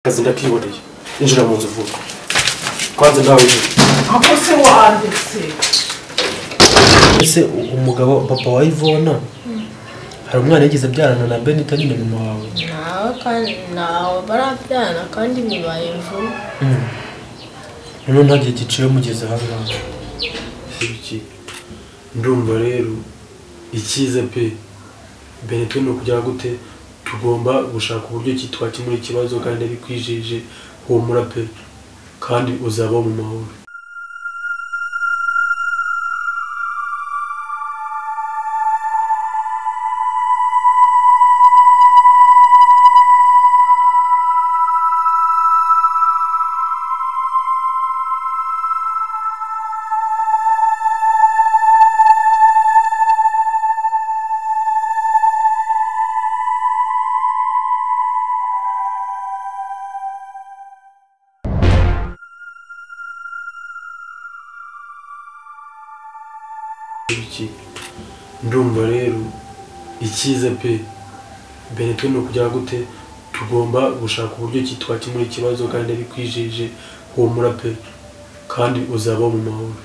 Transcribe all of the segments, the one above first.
kazi ndakiboneye injira mu nzu vuba kwanza nawe aho se wanditse ese umugabo papa wa ivona hari umwana yigeze abyarana na benita nyine mama wawe nawe kandi nawe barabyana kandi bibaye vuba noneho nta gihe giciye mugeze ahangaha ndumva rero icyiza pe mbere pe ni ukugera gute tugomba gushaka uburyo ki twakemura ikibazo kandi abikwijeje humura pe kandi uzaba mu mahoro iki ndumva rero icyiza pe mbere pe ni ukugera gute tugomba gushaka uburyo ki twakemura ikibazo kandi abikwijeje humura pe kandi uzaba mu mahoro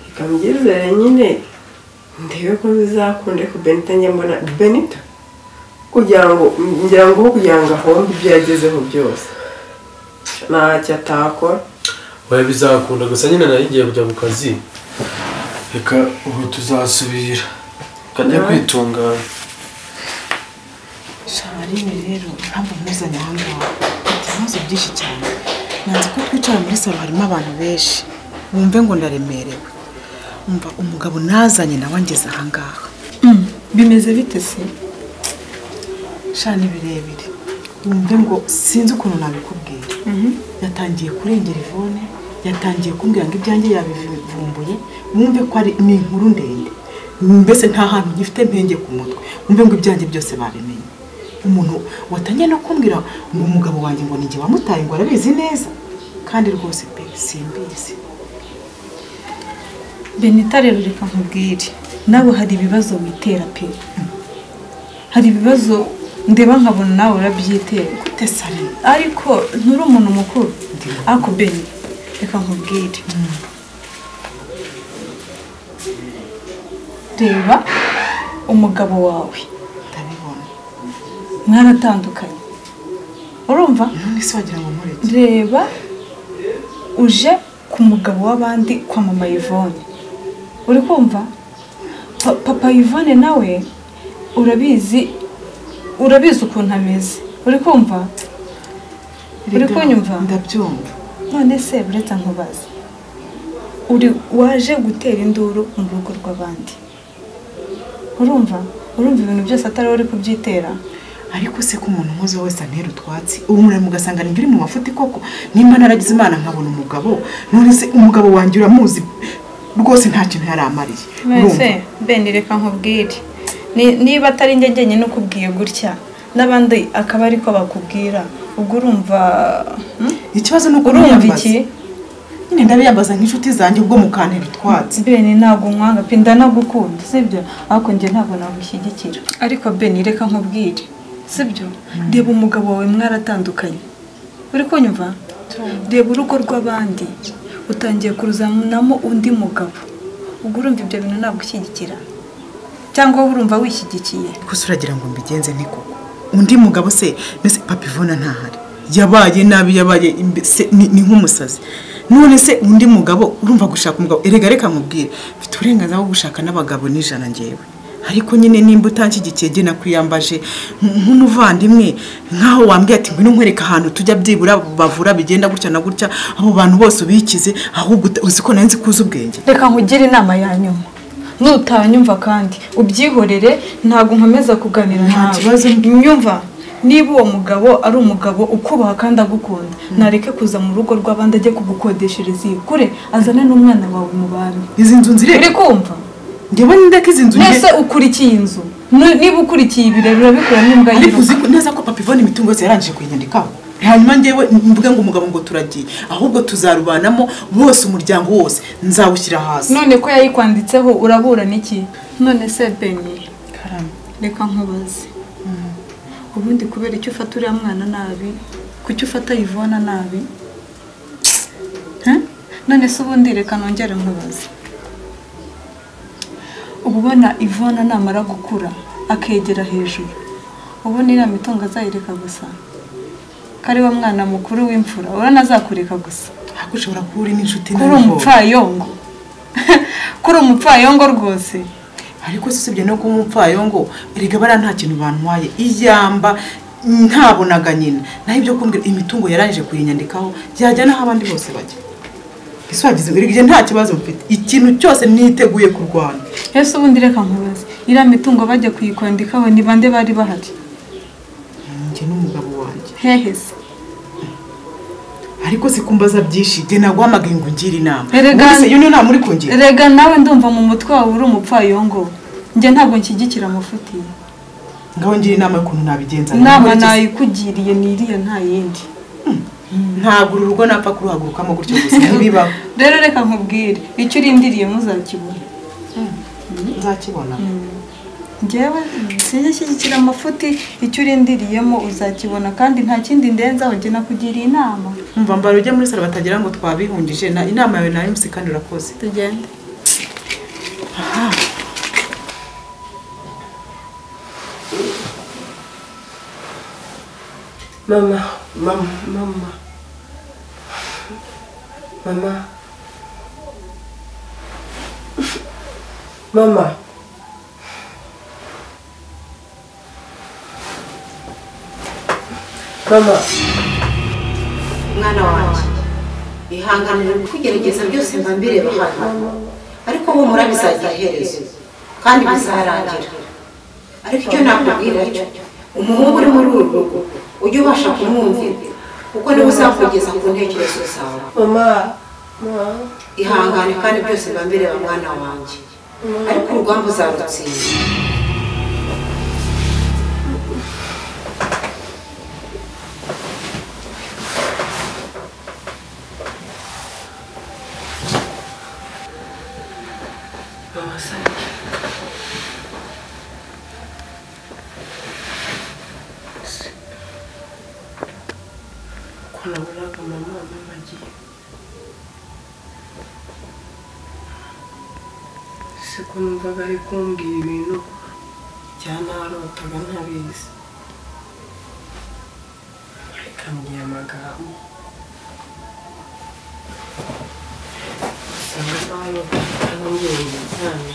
reka mbyizere nyine ndebe ko bizakunde ko benita njya mbona benita kugira ngo ngira ngo aho kugira ngo ahombe ibyo yagezeho byose ntacyo atakora oya bizakunda gusa nyine nari ngiye kujya mu kazi reka ubu tuzasubira kajya kwitungana shaba rimwe rero ntabwo mpuzanye aha ngaha mfite ibibazo byinshi cyane nanze ko twicara muri salo harimo abantu benshi wumve ngo ndaremerewe umva umugabo nazanye nawe angeze aha ngaha bimeze bite se shana ni birebire wumve ngo sinzi ukuntu nabikubwira yatangiye kurengera ivone yatangiye kumbwira ngo ibyanjye yabivumbuye wumve ko ari ni inkuru ndende mbese nta hantu gifite mpenge ku mutwe wumve ngo ibyanjye byose babimenye umuntu watangiye no kumbwira ngo umugabo wanjye ngo ni jye wamutaye ngo arabizi neza kandi rwose pe simbizi benita rero reka nkubwire nawe hari ibibazo witera pe hari ibibazo ndeba nkabona nawe urabyitera gute sare ariko nturi umuntu mukuru ariko beni reka nkubwire reba umugabo wawe ndabibona mwaratandukanye urumva none se wagira ngo nkureke reba uje ku mugabo w'abandi kwa mama yvonne uri kumva Pa- papa yvonne nawe urabizi urabizi ukuntu ameze uri kumva uri Erega, kunyumva ndabyumva none se buretse nkubaze uri waje gutera induru mu rugo rw'abandi urumva urumva ibintu byose atari wowe uri kubyitera ariko se ko umuntu nkuze wese antera utwatsi ubu mugasanga nibyo uri mu mafuti koko nimba naragize imana nkabona umugabo none se umugabo wanjye uramuzi rwose nta kintu yari amariye mwese bene reka nkubwire Ni- niba atari njye njyenyine ukubwiye gutya n'abandi akaba ariko bakubwira ubwo urumva hmm? ikibazo ni uko urumva niyambaza. iki nyine ndabiyambaza nk'inshuti zanjye ubwo mukantera utwatsi bene ntabwo nkwanga pe ndanagukunda sibyo ariko njye ntabwo nagushyigikira ariko bene reka nkubwire sibyo reba umugabo wawe mwaratandukanye uri kunyumva reba urugo rw'abandi utangiye kuruzanamo undi mugabo ubwo urumva ibyo bintu nagushyigikira cyangwa wowe urumva wishyigikiye gusa uragira ngo mbigenze nte koko undi mugabo se mbese papa ivona ntahari yabaye nabi yabaye imbe- se ni ni nk'umusazi none se undi mugabo urumva gushaka umugabo erega reka nkubwire mfite uburenganzira bwo gushaka n'abagabo n'ijana ngewe ariko nyine nimba utanshyigikiye jye nakwiyambaje nk- nk'umuvandimwe nk'aho wambwiye ati ngwino nkwereka ahantu tujya byibura bavura bigenda gutya na gutya abo bantu bose ubikize ahubwo uta- uzi ko nanzi kuzi ubwenge reka nkugire inama ya nyuma nutanyumva kandi ubyihorere ntabwo nkomeza kuganira Nta nawe kibazo. nyumva niba uwo mugabo ari umugabo ukubaha kandi agukunda nareke kuza mu rugo rw'abandi ajye kugukodeshereza iyi kure azane n'umwana wawe mu bami izi nzu nzire uri kumva njyewe ninde ko izi nzu nge- mbese ukurikiye inzu Nu- niba ukurikiye ibi rero urabikora n'imbwa ariko yiruka uzi ko- neza ko papa ivana imitungo yose yarangije kuyinyandikaho hanyuma ngewe mvuge ngo umugabo ngo turagiye ahubwo tuzarubanamo bose umuryango wose nzawushyira hasi none ko yayikwanditseho urabura n'iki none se beni reka nkubaze ubundi kubera icyo ufata uriya mwana nabi kuki ufata yivona nabi Huh? none se ubundi reka nongere nkubaze uba ubona ivona namara gukura akegera hejuru ubona iriya mitungo azayireka gusa kari wa mwana mukuru w'imfura urabona azakureka gusa ahubwo ushobora kuba uri n'inshuti kuri umupfayongo kuri umupfayongo rwose ariko se usibye no kuba umupfayongo erega bariya nta kintu bantwaye ijyamba ntabonaga nyina naho ibyo kumbwira imitungo yarangije kuyinyandikaho byajya n'aho abandi bose bajya ese wagize erega igihe nta kibazo mfite ikintu cyose niteguye kurwana ese ubundi reka nkubaze iriya mitungo bajya kuyikwandikaho ni bande bari bahari njye n'umugabo wanjye hehe se ariko si kumbaza byinshi njye naguhamagaye ngo ngire inama Erega- Ubu se iyo niyo nama uri kungira rega nawe ndumva mu mutwe wawe uri umupfayongo njye ntabwo nshyigikira amafutiye ngaho ngira inama y'ukuntu nabigenza inama Nkurikije- nayikugiriye ni iriya nta yindi ntabwo uru rugo napfa kuruhagurukamo gutyo gusa ntibibaho rero reka nkubwire icyo urindiriye muzakibona nzakibona njyewe sinjye shyigikira amafuti icyo urindiriyemo uzakibona kandi nta kindi ndenzaho njye nakugiriye inama umva mbara ujya muri salo batagira ngo twabihungije na inama yawe nayo musi kandi urakoze tugende mama mama mama mama mama mama mwana wanjye ihanganire kugerageza byose mba mbireba hano ariko humura bizagira iherezo kandi bizarangira ariko icyo nakubwira cyo umuhungu uri muri uru rugo ujye ubasha kumwumvira kuko niwe uzakugeza ku ntekerezo zawe mama mama ihangane kandi byose mba mbireba mwana wanjye ariko urugamba uzarutsinda ko naburaga mama mama agiye si ko numvaga ari kumbwira ibintu byanarotaga ntabizi ariko ambwiye amagambo bisa nk'aho arambwira ibizami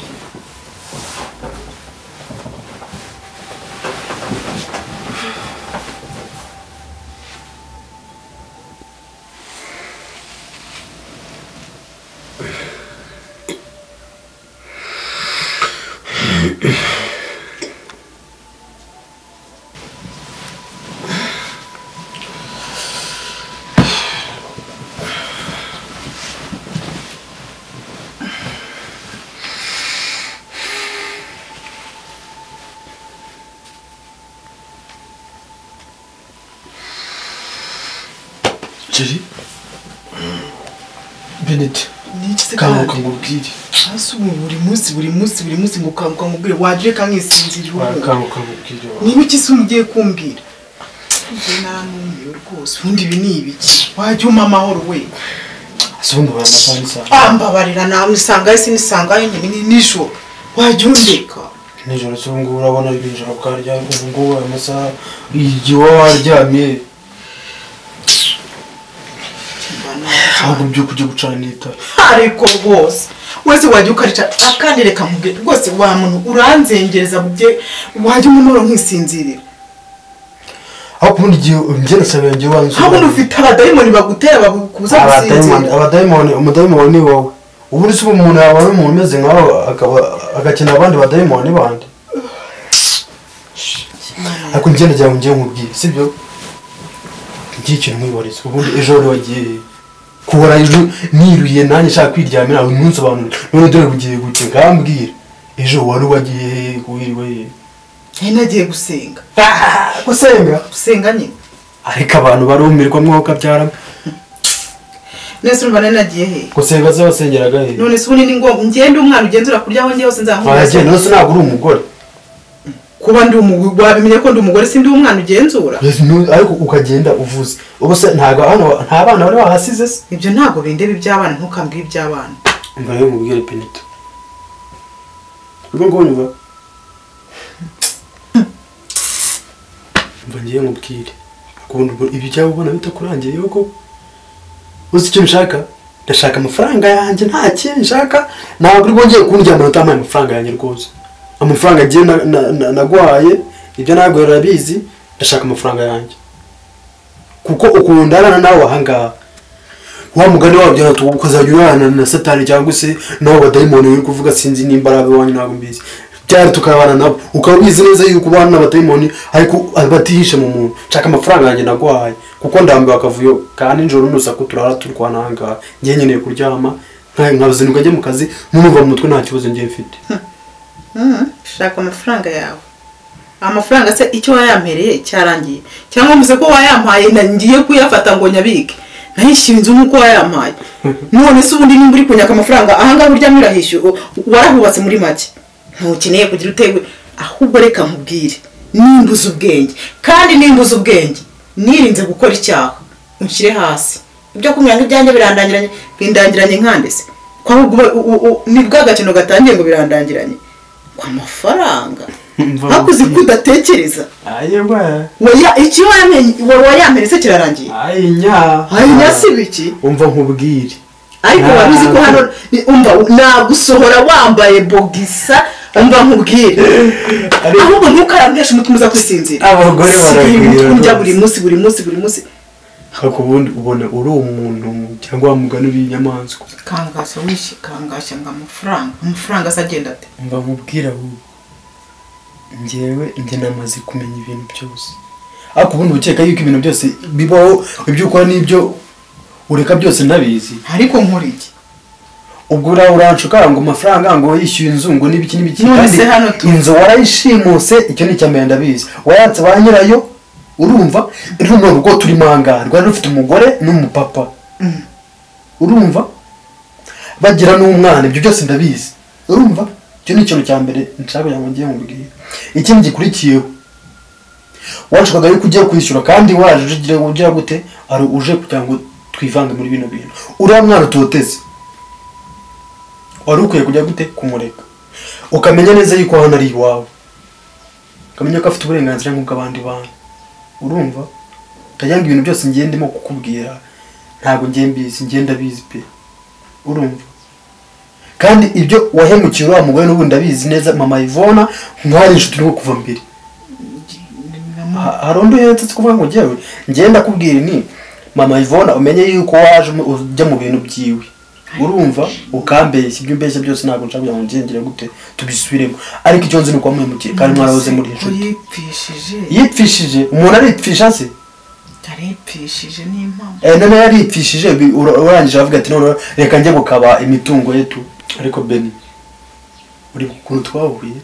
jeri beneti niki se kanguka kandi? nkubwire hasi ubu buri munsi buri munsi buri munsi ngo ukanguka nkubwire wajya reka nkisinzira ubu wakanguka nkubwire wa- niba iki se ugiye kumbwira njye nanumiwe rwose ubundi ibi ni ibiki wajya umpa amahoro we si ubundi abantu batari isaha ambabarira nawe isangayo sinisangayo nyine ni nijoro wajya undeka nijoro se ubungubu urabona ari nijoro bwaryamye ubungubu aya masaha igihe uba waryamye Mba nawe. ntabwo byo kujya gucana itara ariko rwose wese wajya ukarica akandi reka mubwire rwose wa muntu uranzengereza bye wajya umumaro nkisinzirira ariko ubundi igihe njyeresebe njye wanzuye habona ufite abadayimoni bagutera bagukuza abadayimoni gusinzira abadayimoni umudayimoni ni wowe ubundi se ubu umuntu yaba ari umuntu umeze nkawe akaba agakina abandi badayimoni bandi ariko njye ndagira ngo njye nkubwire sibyo njye ikintu nkwibariza ubundi ejo wari wagiye he? kubura ejo niruye nanjye nshaka kwiryamira uyu munsi abantu none dore bugiye guke ngambwire ejo wari wagiye he wiriwe he nari nagiye gusenga gusenga gusenga nyine ariko abantu barumirwa mwuka byara nese urumva nari nagiye he gusenga se wasengeraga he none se ubundi ni ngombwa ngende umwana ugenzura kurya aho njye hose nzahura aragenda nose ntabwo uri umugore kuba ndi umugore wabimenya ko ndi umugore si ndi umwana ugenzura Yes, no, ariko ukagenda uvuze ubu se ntabwo hano nta bana bari bahasize se ibyo ntabwo bindeba iby'abana ntukambwire iby'abana umva rero mubwire penito urwo ngurwo nyumva mva ngiye nkubwire akunda ubwo ibyo cyangwa ubona bitakurangiye yuko uzi icyo nshaka ndashaka amafaranga yanjye nta kindi nshaka ntabwo uri bwongere kundyamana utampaye amafaranga yanjye rwose amafaranga agiye na- na- na- nagwaye ibyo ntabwo rurabizi ndashaka amafaranga yanjye kuko ukunda abana nawe ahangaha wa mugani wabyo ati ukazajya urana na satani cyangwa se n'abo badayimoni uri kuvuga sinzi nimba ari ab'iwanyu ntabwo mbizi byari tukabana nabo ukaba ubizi neza yuko ubana n'abadayimoni ariko batihishe mu muntu nshaka amafaranga yanjye naguhaye kuko ndambiwe akavuyo kandi nijoro n'urusaku turara turwana ahangaha ngiye nkeneye kuryama nka- nkazinduka njye mu kazi ntunuva mu mutwe nta kibazo ngiye mfite Mhm, shaka amafaranga yawe amafaranga se icyo wayampereye cyarangiye cyangwa mvuze ko wayampaye na- ngiye kuyafata ngo nyabike nahishyura inzu nk'uko wayampaye none se ubundi nimba uri kunyaka amafaranga ahangaha uryamye urahishyura u- warahubatse muri make ntukeneye kugira utewe ahubwo reka nkubwire nimbuza ubwenge kandi nimbuza ubwenge nirinze gukora icyaha unshyire hasi ibyo kumenya ibyanjye birandangiranye bindangiranye nkandese kwa ubwo- u- u- ni bwa gakino gatangiye ngo birandangiranye ku mafaranga hakuze ko udatekereza ayeba Weya, iki wamenye- wa- wayamera se kirarangiye ayinya hanyuma si biki umva nkubwire ariko wabizi ko hano ni- umva nagusohora wambaye bogisa umva nkubwire Ariko- ahubwo ntukarambeshe umutima uza kwisinzira Abagore Sigaye baragwira umutwe undya rwose. buri munsi buri munsi buri munsi ariko ubundi ubona uri umuntu cyangwa wa mugani w'inyamaswa kangashya wishi kangashya ngo amafaranga amafaranga se agenda ate mba nkubwira wowe ngewe njye namaze kumenya ibintu byose ariko ubundi ukeka yuko ibintu byose bibaho ibyo ukora n'ibyo ureka byose ntabizi ariko nkora iki ubwo ura uranshuka ngo amafaranga ngo yishyuye inzu ngo n'ibiki n'ibiki None se hano tu- inzu warayishimuse icyo ni icyambere ndabizi wayatse ba nyirayo urumva runo rugo turimo ahangaha rwari rufite umugore n'umupapa urumva bagira n'umwana ibyo byose ndabizi urumva icyo ni ikintu cya mbere nshaka kugira ngo ngiye mubwire ikindi gikurikiyeho washakaga yuko ugiye kwishyura kandi waje ugira ugira gute ari uje kugira ngo twivange muri bino bintu uriya mwana utoteze wari ukwiye kujya gute kumureka ukamenya neza yuko hano ari iwawe ukamenya ko afite uburenganzira nk'ubw'abandi bantu urumva utajya ngo ibintu byose ngiye ndimo kukubwira ntabwo ngiye mbizi ngiye ndabizi pe urumva kandi ibyo wahemukiye uriya mugore n'ubu ndabizi neza mama Yvonne mwari inshuti nubwo kuva mbere Ha- hari undi uhetse se kuvuga ngo njyewe ngiye ndakubwira ni mama Yvonne umenye yuko waje mu- ujya mu bintu byiwe urumva ukambeshya ibyo umbeshya byose ntabwo nshaka kugira ngo ngengere gute tubisubiremo ariko icyo nzi ni uko wamuhemukiye kandi mwarahoze muri inshuti uyipfishije yipfishije umuntu aripfisha se yaripfishije ni impamvu Eh, none yaripfishije bi- ura- urangije aravuga ati none reka njye gukaba imitungo ye tu ariko beni uri ukuntu twahuye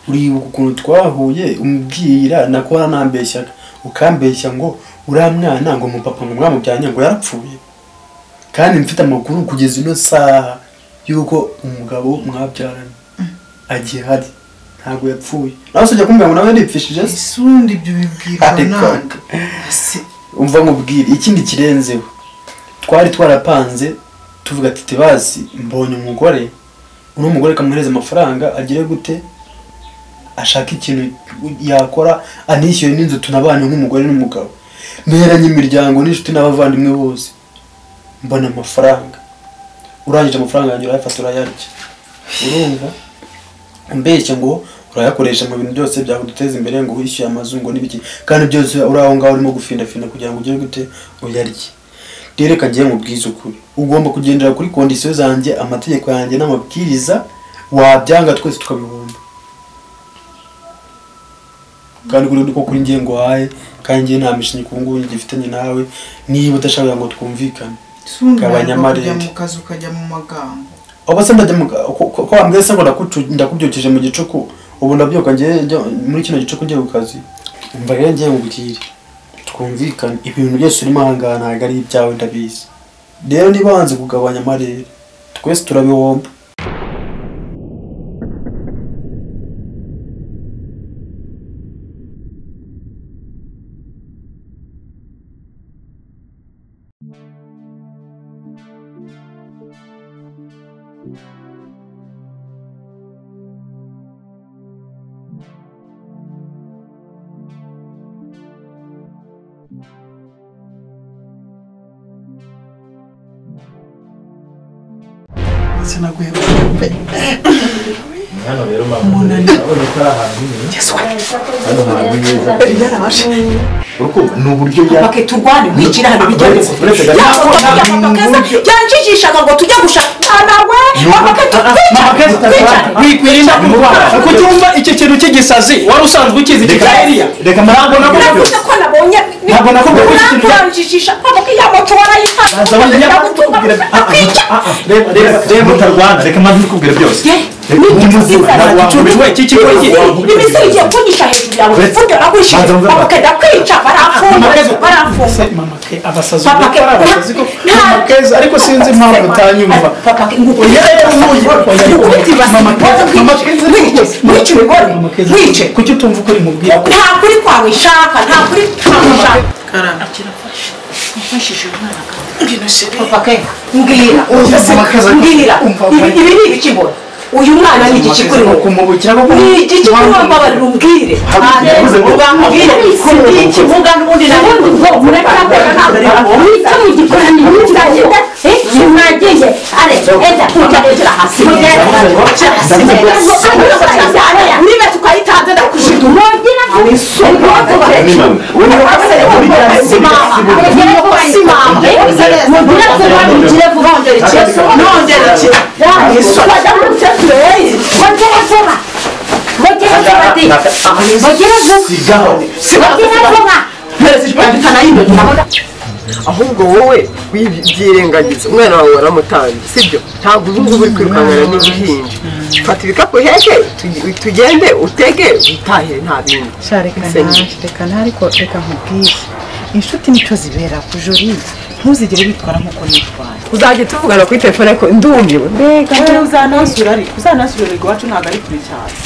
uribuka ukuntu twahuye umubwira nakora nambeshyaga ukambeshya ngo uriya mwana ngo umupapa ngo mwamujyanye ngo yarapfuye kandi mfite amakuru kugeza ino saha y'uko umugabo mwabyaranye agihari ntabwo yapfuye nawe usibye kumbwira ngo nawe yaripfishije se isundi ibyo bibwirwa Ariko- nande Ese umva nkubwire ikindi kirenzeho twari twarapanze tuvuga ati tebazi mbonye umugore uno mugore kamuhereza amafaranga agire gute ashaka ikintu yakora anishyuye n'inzu tunabane nk'umugore n'umugabo mperanye imiryango n'inshuti n'abavandimwe bose mbona amafaranga urangije amafaranga yanjye urayafata urayarya urumva mbeshya ngo urayakoresha mu bintu byose byaguduteza imbere ngo wishyuye amazu ngo n'ibiki kandi byose uri aho ngaho urimo gufindafina kugira ngo ugere gute uyarye rero reka ngiye mu bwiza ukuri ugomba kugendera kuri kondisiyo zanjye amategeko yanjye n'amabwiriza wabyanga twese tukabihomba kandi kuri ko kuri ngiye ngo uhaye kandi ngiye nta mishinga ubu ngubu ngifitanye nawe niba udashaka kugira ngo twumvikane isundi Gabanya ntabwo kujya amarenge. mu kazi ukajya mu magambo oba se ndajya mu ko- ko ko wambwiye se ngo ndakucu- ndakubyukije mu gicuku ubu ndabyuka ngiye njya muri kino gicuku ngiye ku kazi umva rero ngiye mubwire twumvikane ibintu byose urimo ahangaha ntabwo ari ibyawe ndabizi rero niba wanze kugabanya amarere twese turabihomba hano rero mpamvu urabona ko ari ahantu nyine hano hantu heza urukundo ni uburyo ya bake turwane mwikira hano bigenze uretse gato- yafotoye amapapa keza yanjigishaga ngo tujye gushakana we amapapa Mama Keza, wikwirinda kuko utumva icyo kintu cy'igisazi wari usanzwe ukizi iki Reka- cya Eliya reka ntabwo nakubwiye Navuze ko nabonye Ntabwo nakubwiye ko iki kintu- uranjijisha papa ko iya moto warayifashe nakubwira ah, ah, ah, ah, reba reba reba mutarwana reka maze ndikubwire byose Reka ujye umuzura, ntabwo wankubita. we iki kigo iki imisiri igiye kunyisha hejuru yawe Uretse- buryo nagurishije Banza- banza- papa kenda kwica Mama baramfunga Keza, baramfunga se mama ke abasazi Papa ubwo ko Ke- ari abasazi ko Nta- mama keza ariko sinzi impamvu utanyumva papa ke nguko Oya, rero ntuyi- oya, rero- Ukubita ibasi, Mama Keza, waza Mama kwica- Keza, mwice, mwice umugore, Mama Keza, mwice. kuki utumva ukuri mubwira nta kuri kwawe ishaka nta kuri kwawe ishaka karara papa ke mbwira Oya, Mama Keza, mbwira umva, Ibi- oya. ibi ni ibiki mbona uyu mwana ni igiki kuri wowe kumubukira ko ni igiki kuri wowe mbabarira umbwire yavuze ngo- ubwambwire iki mvuga n'ubundi nawe murakora ntabwo ari sigaho ahubwo wowe wibyirengagiza umwana wawe waramutambye sibyo ntabwo ubu ngubu uri kwirukankana n'uruhinja fata ibikapu uheke tugi- tugende utege utahire nta bindi reka naje reka ntariko reka nkubwire inshuti nicyo zibera ku jori ntuzigere witwara nk'uko nitwaye uzajya tuvugana kuri telefone ariko ndumiwe mbega nawe uzanasura ariko uzanasura ariko iwacu ntabwo ari kure cyane